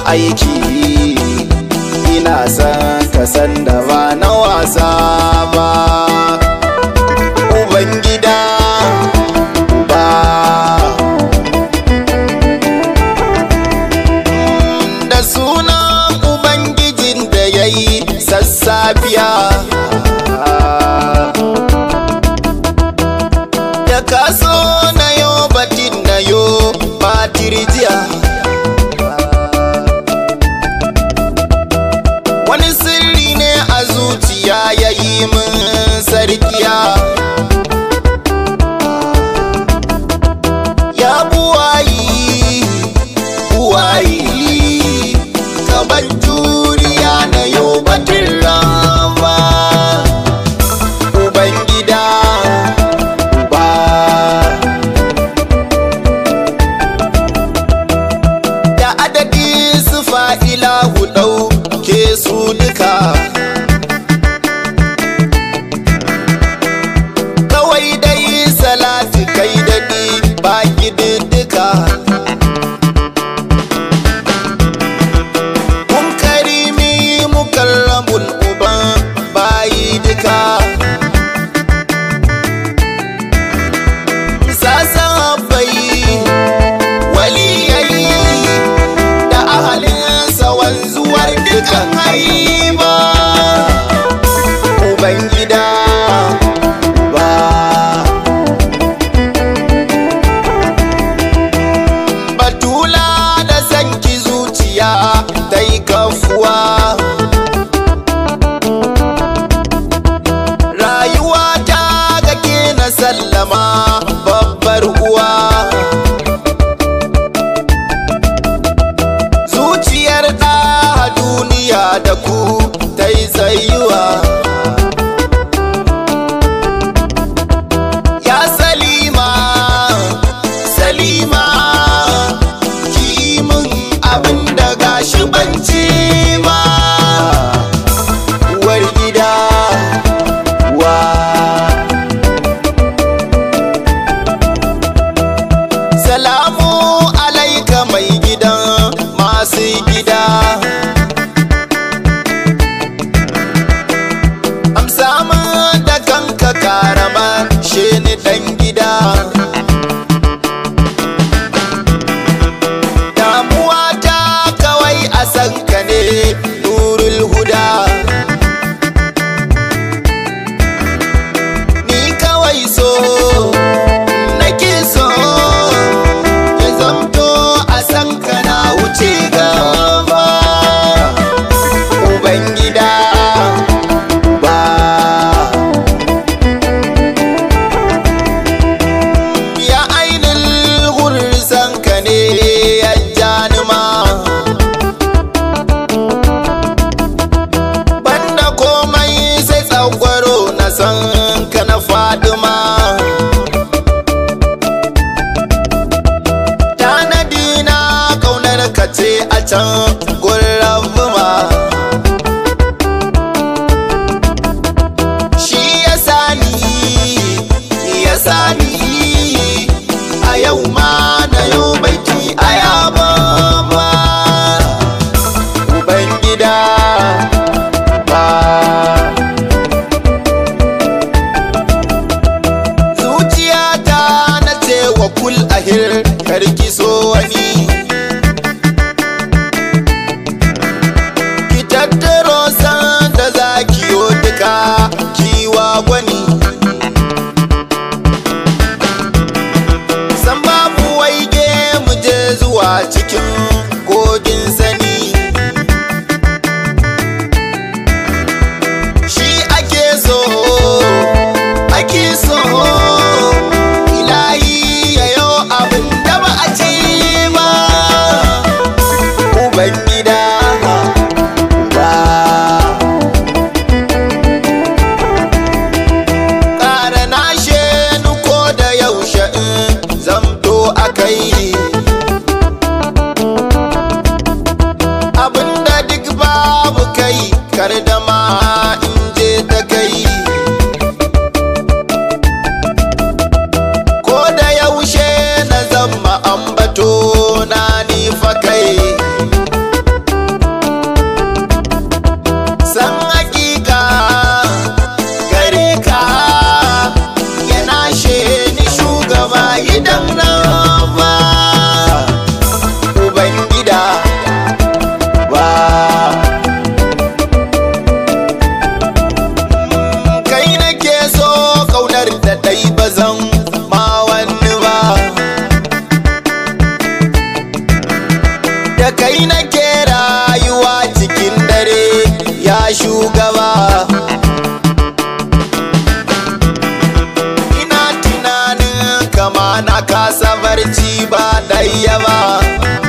aiki ina son ka san da ba na wasa ba ubangida ba da sunan ubangijin da ya yi sassafiya da kaso na yo batin na yo batirjiya wani sirri ne a zuciya ya yi min sarkiya ya buwayi buwayi kaban juriya na yau batun rama ubangida ba da adadi su fa'ila hudau ke su duka kawai dai salati kai daɗi ba duka kun karimi mukarramun uban bayi duka sasan bai waliyai da ahalinsa wanzuwar dukan haiba ubangida ba batula da sanki zuciya ta yi kafuwa rayuwa ta gake na sallama babbar uwa zuciyar ɗa duniya da ku ta yi tsayuwa ya salima salima ki min abin da gashi banci ba uwar gida wa salamu alaika mai gidan masu gida amsa min da kanka karama she ni dan gida damuwa ta kawai a sanka ne nurul huda ni kawai so nake so ya zamto a sanka na wuce gaba ubangida ba ya ainihin hurrisan ka ne ya janima banda komai sai tsagwaro na san ka na fadima tanadi na kaunar ka ce a can gurin ma shi ya sani ya sani a yau ma na yau baiti a yaba ba ubangida ba zuciyata na ce wa kul ahir karki so wani ki tattaro san da za ki yo duka kiwa gwani san babu waige mu je zuwa cikin kogin sani shi ake so ake so ilahi ya yau abin da ba a ce ba ubangida ba ƙara na shenu ko da yaushe in zamto a kai na kasa barci ba ɗaya ba